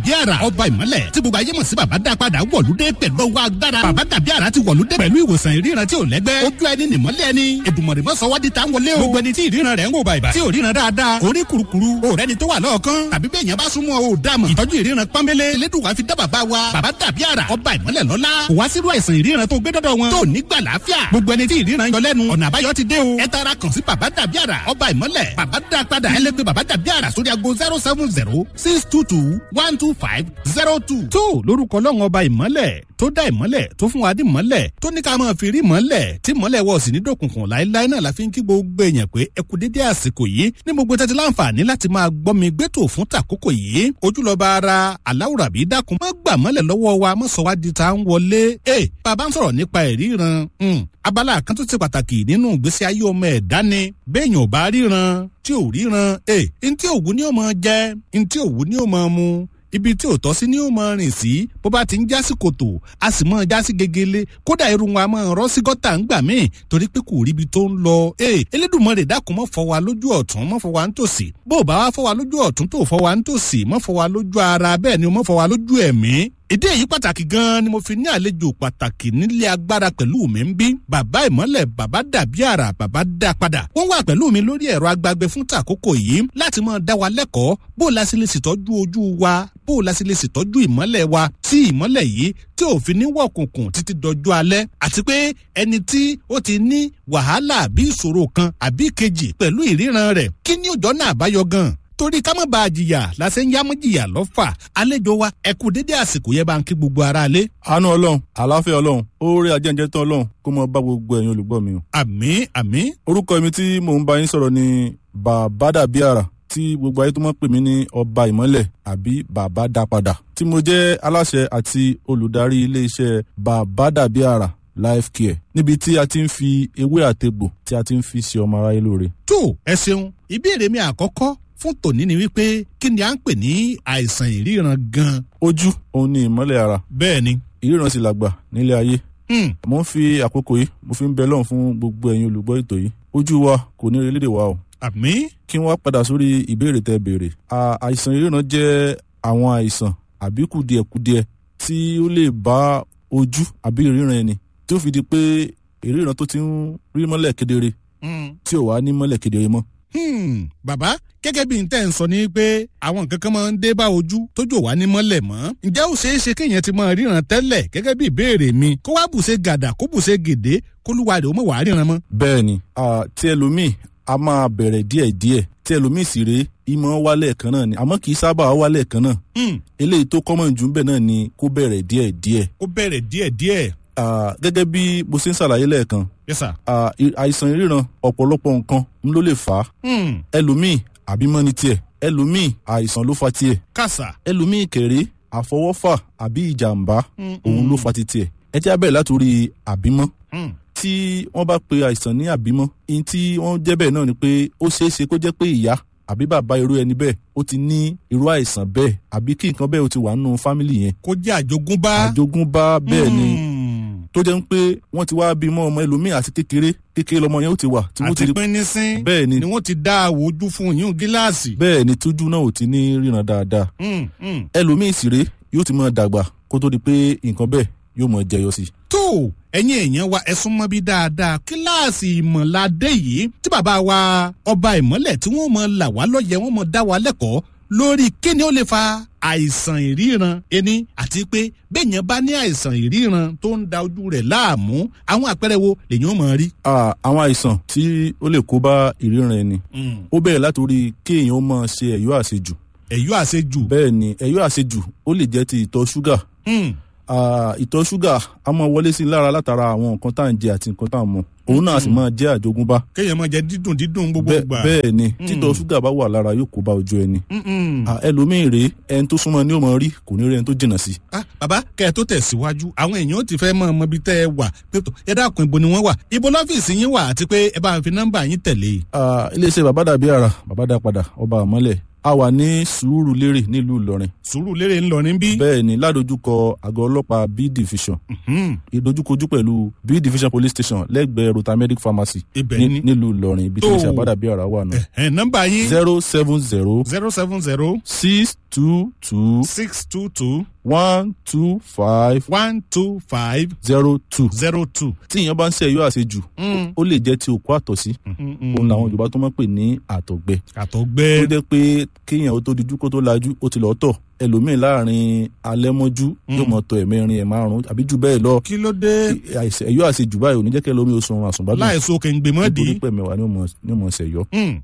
dàbí àrà ọba ìmọ́lẹ̀ tí gbogbo ayé mọ̀ sí bàbá dá padà wọ̀lúdé pẹ̀lú ọwọ́ agbára bàbá dàbí àrà ti wọ̀lúdé pẹ̀lú ìwòsàn ìríran tí ò lẹ́gbẹ́ ojú ẹni nìmọ́lẹ̀ ẹni èdùmọ̀rẹ́ mọ́ sọ́wádìí tá ń wọlé o gbogbo ẹni tí ìríran rẹ̀ ń wò bàìbà tí ò ríran dáadáa orí kurukuru òrẹ́ ni tó wà lọ́ọ̀kan tàbí bẹ́ẹ̀ yẹn bá súnmọ́ o dàmọ̀ ìtọ́jú ìríran pọ́nbélé elédùnwá fi dá bàbá wa bàbá dàbí àrà ọba ìmọ́lẹ̀ lọ́lá kò wá sírú àìsàn ìríran tó gbé dọ́dọ̀ wọn tó nígbà láàfíà gbogbo ẹni tí ìríran yọ lẹ́nu ọ̀nà àbáyọ ti dé o ẹ tara kàn sí bàbá dàbí àrà ọba ìmọ́lẹ̀ bàbá dá padà ẹ lè pe bàbá dàbí àrà sórí ago zero seven zero six two two one two five zero two. tó lórúkọ lọ́wọ́n ọba ìmọ́lẹ̀ tó dá ìmọ́lẹ̀ tó fún wa dí ìmọ́lẹ̀ tó ní ká máa fi rí ìmọ́lẹ̀ tí ìmọ́lẹ̀ wọ̀ sí ní dòkùnkùn láéláé náà la fi ń kí gbogbo èèyàn pé ẹ kú dédé àsìkò yìí ní gbogbo tẹ́tí láǹfààní láti máa gbọ́ mi gbẹ́tò fún tàkókò yìí ojúlọ́ba ara aláwùrà bí dákun má gbà mọ́lẹ̀ lọ́wọ́ wa má sọ wá di ta ń wọlé ẹ bàbá ń sọ̀rọ̀ nípa ìríran abala kan tó ti pàtàkì nínú ìgbésí ayé ọmọ ẹ̀dá ni béèyàn ò bá ríran tí ò ríran ẹ ntí òwú ni ó máa jẹ ntí òwú ni ó máa mu ibi tí ò tọ́ sí ni ó máa rìn sí bó bá ti ń já sí kòtò a sì máa já sí gegele kódà irun wa máa rọ́ sí gọ́tà ń gbà míì torí pé kò ríbi tó ń lọ. ee Elédùmarè dákun mọ́ fọ́ wa lójú ọ̀tún mọ́ fọ́ wa ń tòsì bó o bá wá fọ́ wa lójú ọ̀tún tó fọ́ wa ń tòsì mọ́ fọ́ wa lójú ara bẹ́ẹ̀ ni o mọ́ fọ́ wa lójú ẹ̀mí ìdí èyí pàtàkì gan-an ni mo fi ní àlejò pàtàkì nílé agbára pẹ̀lú mi ń bí bàbá ìmọ́lẹ̀ bàbá dàbí àrà bàbá dá padà wọ́n wà pẹ̀lú mi lórí ẹ̀rọ agbágbé fún tàkókò yìí láti máa dá wa lẹ́kọ̀ọ́ bó o la sì lè ṣètọ́jú ojú wa bó o la sì lè ṣètọ́jú ìmọ́lẹ̀ wa tí ìmọ́lẹ̀ yìí tí ò fi ní wọ̀kùnkùn títí dọjú alẹ́ àti pé ẹni tí ó ti ní wàhálà àbí ìṣòro kan àbí kejì pẹ̀lú ìríran rẹ̀ kí ni òjọ́ náà àbáyọ gan torí ká má bàa jìyà lásẹ̀ ń yámú jìyà lọ́fà àlejò wa ẹ kú dédé àsìkò yẹn bá ń kí gbogbo ara lé. àánú ọlọ́run àlàáfíà ọlọ́run oore ajẹ́njẹ́ tán ọlọ́run kó mọ bá gbogbo ẹ̀yin olùgbọ́ mi o. àmín àmín. orúkọ mi tí mò ń bá yín sọ̀rọ̀ ni bàbá dàbí àrà tí gbogbo ayé tó mọ̀ pè mí ní ọba ìmọ́lẹ̀ àbí bàbá dá padà tí mo jẹ́ aláṣẹ àti olùdarí iléeṣẹ́ bàbá dàbí àrà life care níbi tí a ti ń fi ewé àtegbò tí a ti ń fi ṣe ọmọ aráyé lóore. tó ẹ ṣeun ìbéèrè mi àkọ́kọ́ fún tòní ni wípé kí ni à ń pè ní àìsàn ìríran gan. ojú òun ni ìmọ́lẹ̀ ara. bẹ́ẹ̀ ni. ìríran sì làgbà nílé ayé. mo ń fi àkókò yìí mo fi ń bẹ lọ́run fún gbogbo ẹ̀yin olùgbọ́ ètò yìí ojú wa kò ní relé wa o. àmín. kí wọ́n padà sórí ìbéèrè tẹ́ béèrè. àìsàn ìríran jẹ́ àwọn àìsàn àbí kùdìẹ̀kudiẹ tí ó lè bá ojú àbí ìríran ẹni tí ó fi di pé ìríran tó ti ń rí mọ́lẹ̀ kedere tí ò wá ní mọ́lẹ̀ kedere mọ́ Hmm, bàbá gẹ́gẹ́ bí n tẹ́ ń sọ ni pé àwọn nǹkan kan máa ń dé bá ojú tójú ò wá ní mọ́lẹ̀ mọ́. ǹjẹ́ ó ṣeé ṣe kéèyàn ti máa ríran tẹ́lẹ̀ gẹ́gẹ́ bí ìbéèrè mi kó wá bùṣe gàdà kó bùṣe gèdè kó lúwa rẹ̀ ó mọ̀ wá ríran mọ́. bẹ́ẹ̀ni tí ẹlòmíì a máa bẹ̀rẹ̀ díẹ̀díẹ̀ tí ẹlòmíì sì rèé ìmọ̀ wálẹ̀ kan náà ni àmọ́ kì í sábà wálẹ̀ kan náà. eléyìí tó kọ́mọ̀ jù ń bẹ̀ náà ni kó bẹ̀rẹ̀ díẹ̀díẹ̀. kó bẹ̀rẹ̀ díẹ̀díẹ̀ gẹ́gẹ́ bí mo ṣe ń ṣàlàyé lẹ́ẹ̀kan yes sir. àìsàn ìríran ọ̀pọ̀lọpọ̀ nǹkan ló lè fà á ẹlòmíì àbímọ́ ní tiẹ̀ ẹlòmíì àìsàn ló fa tiẹ̀ kàṣà ẹlòmíì kéré àfọwọ́fà àbí ìjàmbá òun ló fa ti tiẹ̀ ẹ jẹ́ abẹ́rẹ́ látòrí àbímọ́ tí wọ́n bá pe àìsàn ní àbímọ́ ihun tí wọ́n jẹ́ bẹ́ẹ̀ náà ni pé ó ṣeé ṣe kó jẹ́ pé ìyá àbí bàbá irú ẹni bẹ́ẹ̀ ó ti ní irú àìsàn bẹ́ẹ̀ àbí kí nǹkan bẹ́ẹ̀ ó ti wà nínú fámìlì yẹn. kó jẹ́ àjogúnbá. àjogúnbá bẹ́ẹ̀ ni tó jẹ́ ń pé wọ́n ti wá bímọ ọmọ ẹlòmíì àti kékeré kékeré lọmọ yẹn ó ti wà. àti pínínsín bẹ́ẹ̀ ni ni wọ́n ti dá àwòjú fún yín gíláàsì. bẹ́ẹ̀ ni tójú náà ò ti ní ríran dáadáa. ẹlòmíì sì rèé yóò ti máa dàgbà kó tó di pé nǹkan bẹ́ẹ̀ yóò máa jẹyọ sí. tó ẹ̀yin èèyàn wa ẹ sún mọ́ bí dáadáa kíláàsì ìmọ̀ládé yìí tí bàbá wa ọba ìmọ́lẹ̀ tí wọ́n mọ̀ là wá lọ́yẹ̀ wọ́n mọ̀ dá wa lẹ́kọ̀ọ́ lórí kíni ó lè fa àìsàn ìríran ẹni àti pé bẹ́ẹ̀yàn bá ní àìsàn ìríran tó ń da ojú rẹ̀ láàmú àwọn àpẹẹrẹ wo lèyàn mọ̀ rí. àwọn àìsàn tí ó lè kó bá ìríran ẹni ó bẹ̀rẹ̀ látòrí kéèyàn ó máa ṣe ẹ̀yọ́ àṣejù. ẹ̀yọ́ àṣejù. bẹ́ẹ̀ ni ẹ̀yọ́ àṣejù ó lè jẹ́ ti ìtọ̀ ṣúgà ìtọ̀ ṣúgà a máa wọlé sí lára látara àwọn nǹkan tá à ń jẹ àti nǹkan tá à ń mu òun náà sì máa jẹ́ àjogúnbá. kéèyàn máa jẹ dídùn dídùn gbogbo gbà. bẹ́ẹ̀ ni títọ̀ ṣúgà bá wà lára yóò kó bá ojú ẹni. ẹlòmíì rèé ẹni tó súnmọ́ ni ó máa rí kò ní rí ẹni tó jìnnà sí. bàbá kẹ́ ẹ tó tẹ̀síwájú àwọn èèyàn ti fẹ́ mọ ọmọ ibi tẹ́ ẹ wà pẹ̀tọ̀ ẹ dákun ibo ni wọ́n wà ibo lọ́fíìsì yín wà àti pé ẹ bá fi nọ́mbà yín tẹ̀lé. iléeṣẹ́ bàbá dàbí àrà bàbá dá padà ọba àmọ́lẹ̀ a a wà ní sùúrù lérè nílùú ìlọrin sùúrù lérè ńlọrin bí. bẹ́ẹ̀ ni ládojúkọ àgọ́ ọlọ́pàá b division ìdojúkojú pẹ̀lú b division police station lẹ́gbẹ̀ẹ́ rotamedic pharmacy ibẹ̀ ní- ni. nílùú ìlọrin ibi tí Tó. wọ́n ṣe àbádàbí ara wà nù. ẹ̀ nọ́mbà yín zero seven zero zero seven zero six two two six two two one two five one two five zero two. zero two. tí èèyàn bá ń ṣe ẹ̀yọ́ àṣejù ó lè jẹ́ ti òkú àtọ̀sí òun làwọn yorùbá tó máa ń pè ní àtọ̀gbẹ. ó àtọ̀gbẹ́ jẹ́ pé kéèyàn ó tó dijú kó tó lajú ó ti lọ́ọ́ tọ̀ ẹlòmíì láàrin alẹ́ mọ́jú yóò mọ̀ tọ̀ ẹ̀mẹrin ẹ̀ márùn-ún àbí jù bẹ́ẹ̀ lọ kí ló dé àìsàn ẹ̀yọ́ àṣejù báyìí ò ní jẹ́ kí ẹlòmíì ó sunrun àsùnbádùn láìsọ kẹ̀ǹgbẹ̀mọ́dì. nítorí pé mẹ́wàá ni ó mọ̀- ni ó mọ̀ ṣẹ̀yọ́.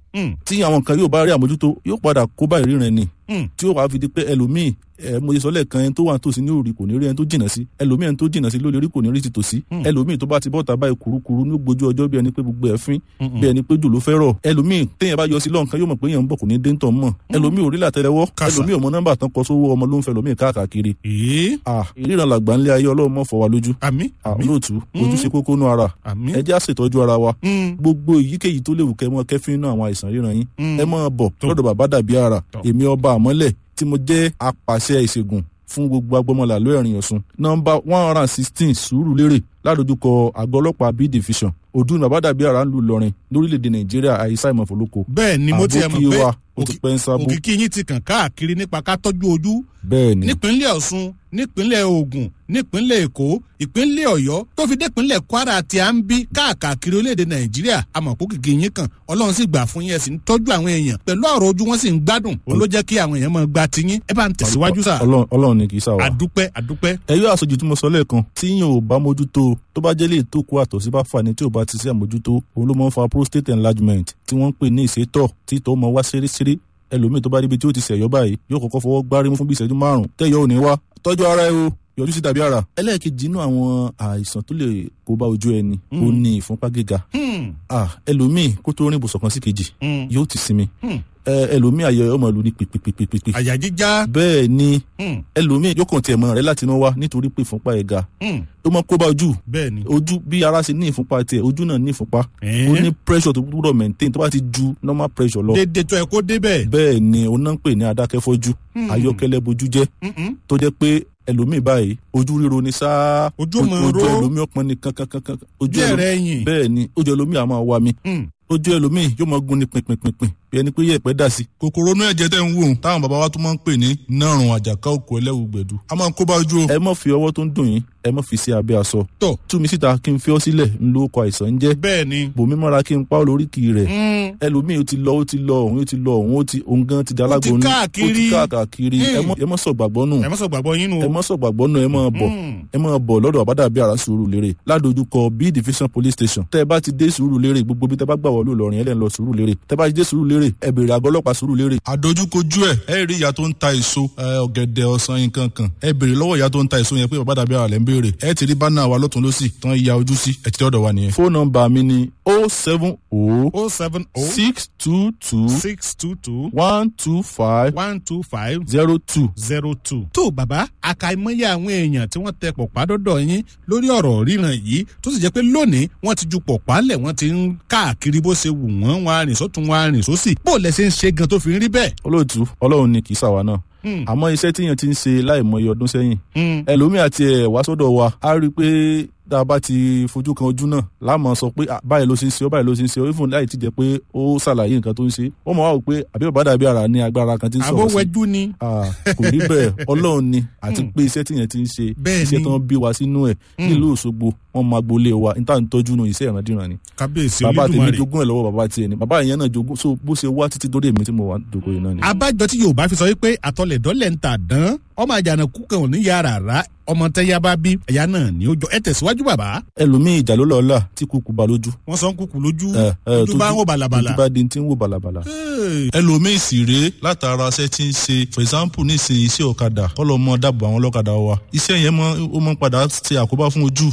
tí àwọn kan yóò bá rí àmójútó yóò padà kó bá ìríran ni tí yóò wá fi di pé ẹlòmíì ẹ mo ṣe sọ lẹ́ẹ̀kan ẹni tó wà nítòsí ní òrì kò ní rí ẹni tó jìnnà sí ẹlòmíì ẹni tó jìnnà sí lórí orí kò ní rí ti tòsí ẹlòmíì tó bá ti bọ́ta báyìí kurukuru ní gbójú ọjọ́ bí ẹni pé gbogbo ẹ̀ fín bí ẹni pé jù ló fẹ́ rọ̀ ẹlòmíì téèyàn bá yọ sí lọ́nkán yóò mọ̀ pé èèyàn ń bọ̀ kò ní dé ń tọ̀ mọ̀ ẹlòmíì ò rí làtẹ́lẹwọ́ Kàsà. ẹlòmíì ọmọ nọ́mbà tán kọ sówó ọmọ ló ń fẹ́ ẹlòmíì káàkiri ee ah ìríran làgbà ńlẹ̀ ayé ọlọ́run mọ̀ fọ́ wa lójú àmì ah olóòtú ojú ṣe kókó nú ara àmì. ẹ jẹ́ àṣetọ́jú ara wa Mm. gbogbo èyíkéyìí tó léwu kẹ́ mọ́ kẹ́fín náà àwọn àìsàn ríran yín Mm. ẹ máa bọ̀ Tó. lọ́dọ̀ bàbá dàbí ara Tó. èmi ọba àmọ́lẹ̀ tí mo jẹ́ apàṣẹ ìṣègùn fún gbogbo agbọmọlà lóẹ̀rìn ọ̀sùn nọmba one hundred and sixteen sùúrù lérè ládojúkọ àgọ́ ọlọ́pàá b division ọdún bàbá dàbí ara ń lu Ìlọrin lórílẹ̀‐èdè Nàìjíríà àyíṣà ìmọ̀fọ́lọ́kọ bẹ́ẹ̀ ni mo ti ẹ̀ àbókí mọ̀ wa pé ó ti pẹ́ ń sábò òkìkí yín ti kàn káàkiri nípa ká tọ́jú ojú bẹ́ẹ̀ ni nípínlẹ̀ Ọ̀ṣun nípínlẹ̀ Ògùn nípínlẹ̀ Èkó ìpínlẹ̀ Ọ̀yọ́ tó fi dépínlẹ̀ Kwara tí a ń bí káàkiri orílẹ̀-èdè Nàìjíríà àmọ̀kó kìkì yín kan Ọlọ́run sì gbà fún yín ẹ sì ń tọ́jú àwọn èèyàn pẹ̀lú ọ̀rọ̀ ojú wọn sì ń gbádùn òun ló jẹ́ kí àwọn èèyàn máa gba tiyín ẹ bá ń tẹ̀síwájú sà Ọlọ́run- Ọlọ́run ni kì í sà wá. àdúpẹ́ àdúpẹ́ ẹyọ àṣejù tí mo sọ lẹ́ẹ̀kan tí yín ò bá mójútó tó bá jẹ́ lè tó kó àtọ̀sí bá fà ní tí ò bá ti sí àmójútó òun ló máa ń fa prostate enlargement tí wọ́n ń pè ní ìsétọ̀ tí ìtọ̀ máa wá ṣeréṣeré ẹlòmíì tó bá ríbi tí ó ti ṣẹ̀yọ́ báyìí yóò kọ́kọ́ fọwọ́ gbárí mú fún bí ìṣẹ́jú márùn-ún tẹ́yọ̀ ò ní wá tọ́jú ara ẹ o yọjú sí tàbí ara. ẹlẹ́ẹ̀kejì inú àwọn àìsàn tó lè kó bá ojú ẹni ó ní ìfúnpá gíga Hmm, Ah, ẹlòmíì kó tó rìn ibùsọ̀ kan sí kejì hmm, yóò ti sinmi hmm. Ẹ, ẹlòmíì ayọ̀ ọmọ ìlú ní pèpèpèpèpè àyà jíjá bẹ́ẹ̀ ni hmm, ẹlòmíì yóò kàn tiẹ̀ mọ́ rẹ̀ láti inú wá nítorí pé ìfúnpá ẹ̀ ga hmm. ó máa kó bá ojú bẹ́ẹ̀ ni ojú bí ara ṣe ní ìfúnpá tiẹ̀ ojú náà ní ìfúnpá ó ní pressure tó gbúdọ̀ maintain tó bá ti ju normal pressure lọ dédé tó ẹ kó débẹ̀ bẹ́ẹ̀ ni òun náà ń pè ní adákẹ́fọ́jú ayọ́kẹ́lẹ́ bojú jẹ́ Mm-mm. tó jẹ́ pé ẹlòmíì báyìí ojú ríro ni sáá Ojú máa ojú ró. ẹlòmíì ọpọn ni kankankankan ojú bí ẹ̀rẹ̀ ẹlòmíì ẹ̀yìn bẹ́ẹ̀ ni ojú ẹlòmíì á máa wá mi Hmm. ojú ẹlòmíì yóò máa gún ni pínpínpínpín bí ẹni pé yẹ̀pẹ̀ dà sí. kòkòrò inú ẹ̀jẹ̀ tẹ̀ ń wò ó táwọn bàbá wa tún máa ń pè ní nárùn àjàká òkú ẹlẹ́wù gbẹ̀dú. a máa ń kó bá ojú o. ẹ má fi ọwọ́ tó ń dùn yín ẹ má fi sí abẹ́ aṣọ. tó tú mi síta kí n fi ọ́ sílẹ̀ ń lo ọkọ̀ àìsàn ń jẹ́. bẹ́ẹ̀ ni bòmí mọ́ra kí n pa ọ́ lóríkì rẹ̀. Hmm, ẹlòmíì ó ti lọ ó ti lọ òun ó ti lọ òun ó ti òun gan ti dalágbó Ó ti káàkiri. ó ti káàkiri ẹ mọ́- ẹ mọ́ sọ gbàgbọ́ nù ẹ má sọ gbàgbọ́ yín nù ẹ mọ́ sọ gbàgbọ́ nù ẹ mọ́ bọ̀ Hmm. ẹ máa bọ̀ lọ́dọ̀ àbádàbí ara sùúrù lérè ládojúkọ b division police station tẹ́ ẹ bá ti dé sùúrù lérè gbogbo bí tẹ́ bá gbà wọlé Ìlọrin ẹ lẹ́ ń lọ sùúrù lérè tẹ́ bá ti dé sùúrù lérè ẹ béèrè àgọ́ ọlọ́pàá sùúrù lérè. àdójúkojú ẹ ẹ rí ìyá tó ń ta èso ọ̀gẹ̀dẹ̀ ọsàn nǹkan kan ẹ béèrè lọ́wọ́ ìyá tó ń ta èso yẹn pé àbádàbí ara lẹ́ ń béèrè ẹ ti rí bánà wa lọ́tún lọ́sì tán ya ojú sí ẹ ti dọ́dọ̀ wa nìyẹn. fóònù nọ́mbà mi ni o seven o oh seven oh six two two six two two one two five one two five zero two. zero two. tó bàbá àkàìmọye àwọn èèyàn tí wọ́n tẹ pọ̀pá dọ́dọ̀ yín lórí ọ̀rọ̀ ríran yìí tó sì jẹ́ pé lónìí wọ́n ti ju pọ̀pá lẹ̀ wọ́n ti ń káàkiri bó ṣe wù wọ́n wọn arìn sọ́tún wọn arìn sósì bó lẹ ṣe ń ṣe gan tó fi ń rí bẹ́ẹ̀. olóòtú ọlọ́run ni kì í ṣàwa náà Hmm. àmọ́ iṣẹ́ tíyẹn ti ń ṣe láìmọye ọdún sẹ́yìn Hmm. ẹlòmíì àti ẹ̀ wá sọ́dọ̀ wa á rí i pé tá a bá ti fojú kan ojú náà láàmú sọ pé "Ah, báyìí ló ṣe ń ṣe ọ báyìí ló ṣe ń ṣe ọ even láì ti jẹ́ pé ó ṣàlàyé nǹkan tó ń ṣe ó mọ̀ wá wò pé àbí bàbá dàbí ara ní agbára kan tí ń sọ̀rọ̀ sí àbówẹ́jú ni. Ah, kò rí bẹ́ẹ̀ ọlọ́run ni àti pé iṣẹ́ tíyẹn ti ń ṣe Bẹ́ẹ̀ iṣẹ́ ni. tó ń bí wa sínú ẹ̀ nílùú Òṣogbo wọn máa gbolé wa níta ń tọ́jú nu iṣẹ́ ìrandíran ni kábíyèsí bàbá tèmi olódùmarè. jogún ẹ̀ lọ́wọ́ bàbá tiẹ̀ ni bàbá ìyẹn náà jogún so bó ṣe wá títí dórí èmi tí mo wà dòkó yìí náà ni. abájọ tí yorùbá fi sọ wípé àtọlẹ̀dọ́lẹ̀ ń tà dán ọmọ àjànàkú kan ò ní yára rà ọmọ tẹ́yà bá bí ẹ̀yà náà ní ó jọ ẹ tẹ̀síwájú bàbá. ẹlòmíì ìjà ló lọ́ọ́lá tí kúkú ba lójú wọ́n sọ ń kúkú lójú ẹ, ẹ, ojú bá ń wò bàlàbàlà. ojú bá di ti ń wò bàlàbàlà. ẹlòmíì sì rèé látara iṣẹ́ tí ń ṣe for example nísìnyí iṣẹ́ ọ̀kadà kọ́lọ́ mọ́ dábò àwọn ọlọ́kadà wa iṣẹ́ yẹn mọ́ ó mọ́ padà ṣe àkóbá fún ojú pàápàá jùlọ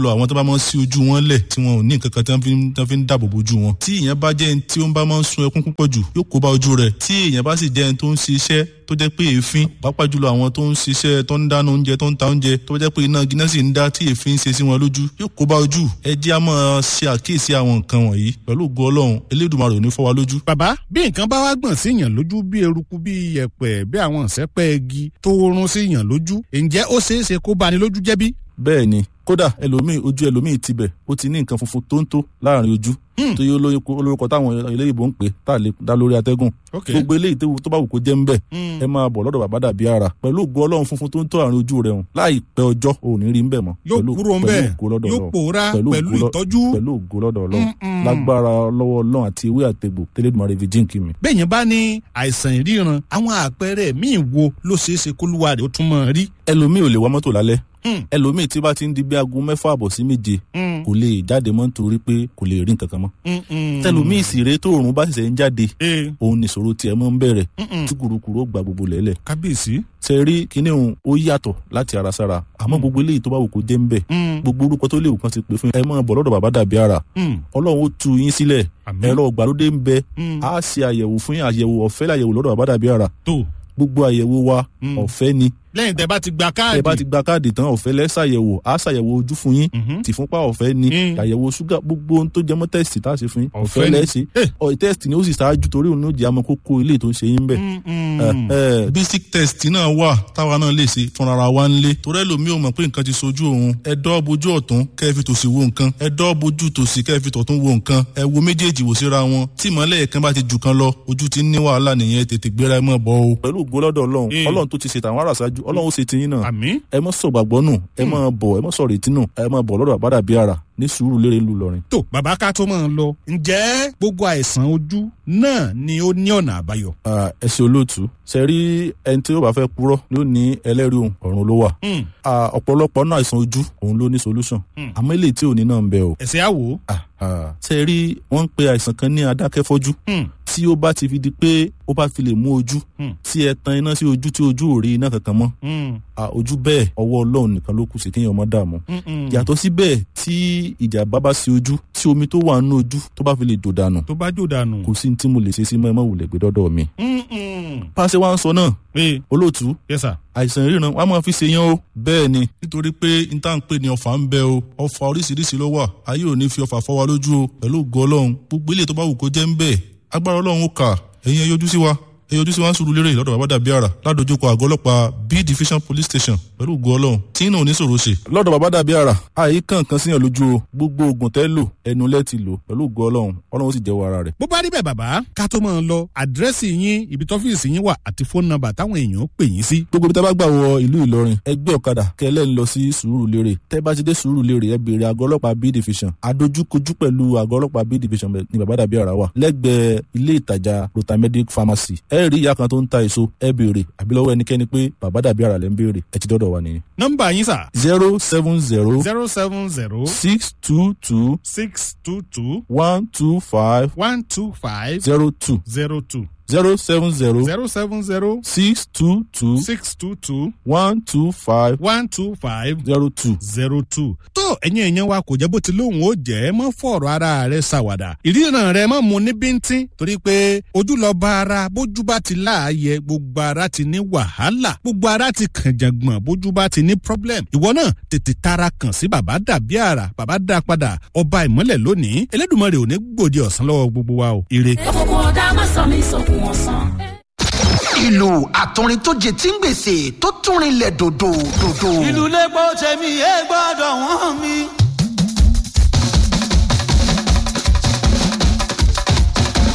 jùlọ àwọn tó bá máa ń sí ojú wọn lẹ̀ tí wọn ò ní nǹkan kan tí wọ́n fi ń- tí wọ́n fi ń dáàbò bojú wọn tí èèyàn bá jẹ́ ẹni tí ó ń bá máa ń sun ẹkún púpọ̀ jù yóò kó bá ojú rẹ̀ tí èèyàn bá sì jẹ́ ẹni tó ń ṣiṣẹ́ tó jẹ́ pé èéfín pàápàá jùlọ àwọn tó ń ṣiṣẹ́ tó ń dáná oúnjẹ tó ń ta oúnjẹ tó jẹ́ pé iná gíná sì ń dá tí èéfín ń ṣe sí wọn lójú yóò kó bá ojú ẹ jẹ́ á máa ṣe àkíyèsí àwọn nǹkan wọ̀nyí pẹ̀lú ògo ọlọ́run elédùnmarè ò ní fọ́ wa lójú bàbá bí nǹkan bá wá gbọ̀n sí yàn lójú bí eruku bí yẹ̀pẹ̀ bí àwọn ìṣẹ́pẹ́ igi tó rún sí yàn lójú ǹjẹ́ ó ṣeé ṣe kó bani lójú jẹ́ bí? bẹ́ẹ̀ ni kódà ẹlòmíì ojú ẹlòmíì tibẹ̀ ó ti ní nǹkan funfun tó ń tó láàrin ojú tó yẹ olóyinko olórúkọ táwọn eléyìnbó ń pè tá a lè dá lórí atẹ́gùn ok gbogbo eléyìí tó tó bá wù kó jẹ́ ń bẹ̀ ẹ máa bọ̀ lọ́dọ̀ bàbá dàbí ara pẹ̀lú ògo ọlọ́run funfun tó ń tó àárín ojú rẹ̀ hùn láìpẹ́ ọjọ́ ò ní rí ń bẹ̀ mọ́ yóò pẹ̀lú- kúrò ń pẹ̀lú bẹ̀ ògo lọ́dọ̀ yóò Ọlọ́run. pòórá Pẹ̀lú pẹ̀lú ògo lọ- ìtọ́jú pẹ̀lú ògo lọ́dọ̀ ọlọ́run Mm-mm. lágbára lọ́wọ́ ọlọ́run àti ewé àtegbò tẹ́lẹ̀dùmarè fi jíǹkì mi. bẹ́ẹ̀yẹn bá ní àìsàn ìríran àwọn àpẹẹrẹ míì wo ló ṣeé ṣe kólúwa rẹ̀ ó tún mọ̀ rí. ẹlòmíì ò lè wá mọ́tò lálẹ́ Hmm. ẹlòmíì tí bá ti ń di bí aago mẹ́fà àbọ̀ sí méje Hmm. kò lè jáde mọ́ nítorí pé kò lè rí nǹkan kan mọ́ Mm-mm. tẹlòmíì sì rèé tó òòrùn bá ṣẹ̀ṣẹ̀ ń jáde ee òun nìṣòro tiẹ̀ mọ́ ń bẹ̀rẹ̀ Mm-mm. tí kùrukùru ó gba gbogbo lẹ́lẹ̀ kábíyèsí. ṣe rí kíní òun ó yàtọ̀ láti ara sára àmọ́ gbogbo eléyìí tó bá wù kó jẹ́ ń bẹ̀ Mm. gbogbo orúkọ tó léwu kan ti pè fún yín ẹ máa bọ̀ lọ́dọ̀ bàbá dàbí ara Mm. ọlọ́run ó tu yín sílẹ̀ Àmín. ẹ̀rọ ìgbàlódé ń bẹ Mm. á ṣe àyẹ̀wò fún yín àyẹ̀wò ọ̀fẹ́ láyẹ̀wò lọ́dọ̀ bàbá dàbí ara tó gbogbo àyẹ̀wò wa Mm. ọ̀fẹ́ ni lẹ́yìn tẹ́ bá ti gba ẹ káàdì. bá ti gba káàdì tán ọ̀fẹ́ lẹ́ ṣàyẹ̀wò á ṣàyẹ̀wò ojú fún yín Mhm. tìfúnpá ọ̀fẹ́ ni Mm. àyẹ̀wò ṣúgà gbogbo ohun tó jẹmọ́ tẹ́sítì tá a ṣe fún yín Ọ̀fẹ́ ọ̀fẹ́ ni. lẹ́ ṣe Eh. ọ̀ tẹ́sítì ni ó sì ṣáájú torí òun ní ó jẹ́ àmọ́ kókó ilé tó ń ṣe yín bẹ̀. Mm-mm. basic test náà wà táwa náà lè ṣe fúnra wa ń lé torí ẹlòmíì ò mọ̀ pé nǹkan ti sojú òun ẹ dọ́ bojú ọ̀tún kẹ́ ẹ fi tòsì wo nǹkan ẹ dọ́ bojú tòsì kẹ́ ẹ fi tọ̀tún wo nǹkan ẹ wo méjèèjì wò síra wọn tí ìmọ̀lẹ̀ kan bá ti jù kan lọ ojú ti ń ní wàhálà nìyẹn tètè gbéra ẹ mọ̀ bọ́ o. pẹ̀lú ògo lọ́dọ̀ ọlọ́run Eh. ọlọ́run tó ti ṣe tàwọn ará ṣáájú ọlọ́run ó ṣe tiyín náà àmì. ẹ mọ̀ sọ gbàgbọ́ nù ẹ mọ̀ bọ̀ ẹ mọ̀ sọ retí nù ẹ mọ̀ bọ̀ lọ́dọ̀ àbádà bí ara ní sùúrù lérè ńlú lọrin. tó bàbá ká tó máa ń lọ ǹjẹ́ gbogbo àìsàn ojú náà ni ó ní ọ̀nà àbáyọ. Ah, ẹ ṣe olóòtú ṣe rí ẹni tí ó bá fẹ́ purọ́ ni ó ní ẹlẹ́rìí òun ọ̀run ló wà. Mm. Ah, ọ̀pọ̀lọpọ̀ náà àìsàn ojú òun ló ní solution Mm. àmọ́ eléyìí tí ò ní náà ń bẹ o. ẹ̀sẹ̀ àwò. Ah, ah. ṣe rí wọ́n ń pe àìsàn kan ní adákẹ́fọ́jú Mm. tí ó bá ti fi di pé ó bá fi lè mú ojú Mm. tí ẹ tan iná sí ojú tí ojú ò rí iná kankan mọ́ Mm. Ah, ojú bẹ́ẹ̀ ọwọ́ ọlọ́run nìkan ló kù sí kéèyàn má dààmú Mm-mm. yàtọ̀ síbẹ̀ tí ìjàmbá bá sí ojú tí omi tó wà nínú ojú tó bá fi lè jò dànù tó bá jò dànù. kò sí ní tí mo lè ṣe sí mọ́ ẹ má wulẹ̀ gbé dọ́dọ̀ mi. Mm-mm. pàṣẹ wa ń sọ náà ee olóòtú yes sir. àìsàn ìríran wọn a máa fi ṣe yán o. bẹ́ẹ̀ ni nítorí pé n tá à ń pè ní ọfà ń bẹ o ọfà oríṣiríṣi ló wà ayé ò ní fi ọfà fọ́ wa lójú o pẹ̀lú ògo ọlọ́run gbogbo ilé tó bá wù kó jẹ́ ń bẹ̀ agbára ọlọ́run ó kà ẹ̀yin ẹ yọjú sí wa ẹ yọjú sí wa ń sùúrù lérè lọ́dọ̀ bàbá dàbí àrà ládojúkọ àgọ́ ọlọ́pàá b division police station pẹ̀lú ògo ọlọ́run tí náà ò ní sòro ṣe. lọ́dọ̀ bàbá dàbí àrà àyè kankan síyàn lójú o gbogbo oògùn tẹ́ lò ẹnu lẹ́ ti lò pẹ̀lú ògo ọlọ́run ọlọ́run ó sì jẹ́wọ́ ara rẹ̀. bó bá rí bẹ́ẹ̀ bàbá ká tó máa ń lọ àdírẹ́sì yín ibi tọ́fíìsì yín wà àti fóònù nọ́mbà táwọn èèyàn pè yín sí. gbogbo ibi tá a bá gbà wọ ìlú ìlọrin ẹgbẹ́ ọ̀kadà kẹlẹ́ ń lọ sí sùúrùlérè tẹ́ bá ti dé sùúrùlérè ẹ béèrè àgọ́ ọlọ́pàá b division adójúkojú pẹ̀lú àgọ́ ọlọ́pàá b division ní bàbá dàbí ara wà lẹ́gbẹ̀ẹ́ ilé ìtajà rotamedic pharmacy ẹ rí ìyá kan tó ń ta èso ẹ béèrè àbí lọ́wọ́ ẹnikẹ́ni pé bàbá dàbí ara lẹ́ ń béèrè ẹ ti dọ́dọ̀ wa nìyẹn. nọ́mbà yín sà zero seven zero zero seven zero six two two six two two one two five one two five zero two zero two zero seven zero zero seven zero six two two six two two one two five one two five zero two. zero two. tó ẹ̀yin èèyàn wa kò jẹ́ bó ti lóhùn ó jẹ́ mọ́ fọ̀rọ̀ ara rẹ̀ ṣàwàdà ìríran rẹ̀ mọ́ mu ní bíntín torí pé ojú lọ bá ara bójú bá ti láàyè gbogbo ara ti ní wàhálà gbogbo ara ti kànjàngbọ̀n bójú bá ti ní problem ìwọ náà tètè tara kàn sí bàbá dàbí àrà bàbá dá padà ọba ìmọ́lẹ̀ lónìí Elédùmarè ò ní gbòde ọ̀sán lọ́wọ́ gbogbo wa o ire. òkùnkùn ọ̀dà má sọ mí sókun ọ̀sán. ìlú àtọrin tó jẹ tí ń gbèsè tó tún rinlẹ̀ dòdò dòdò. ìlú lẹ́gbọ́ tẹ̀mí ẹ gbọ́dọ̀ wọ́n mi.